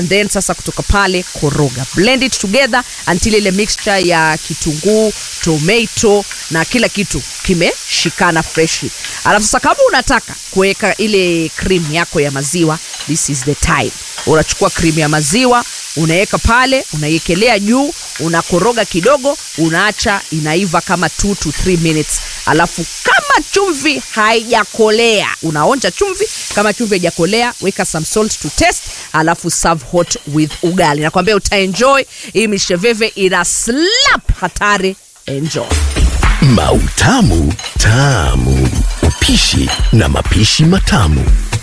and then sasa kutoka pale koroga blend it together until ile mixture ya kitunguu tomato na kila kitu kimeshikana freshi alafu sasa kama unataka kuweka ile cream yako ya maziwa this is the time unachukua cream ya maziwa unaweka pale unaiekelea juu unakoroga kidogo unaacha inaiva kama 2 to 3 minutes alafu kama chumvi haijakolea unaonja chumvi kama chumvi haijakolea weka some salt to test alafu serve hot with ugali nakwambia utaenjoy hii misheveve ina slap hatari enjoy Mautamu Tamu. Upishi na mapishi matamu.